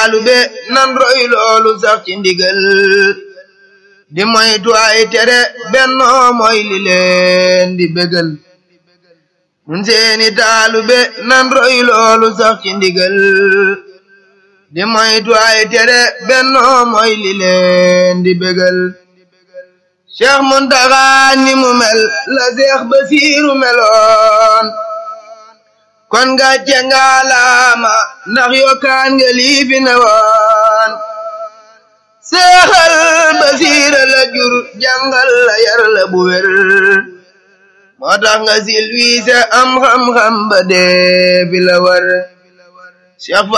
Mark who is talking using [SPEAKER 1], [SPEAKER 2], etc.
[SPEAKER 1] taalube nan roy loolu sax ci ndigal di moytu ay tere bennoo mooy li leen di bégal nun seeni taalube nan roy loolu sax ci ndigal di moytu ay tere bennoo mooy li leen di bégal Cheikh Muntaxa ni mu mel la Cheikh Basiiru meloon kon nga cengaalaama ndax yokkaan nga lii fi ne woon seexal basiira la jur jàngal la yar la bu wér moo tax nga silwiise am xam-xam ba dee fi la war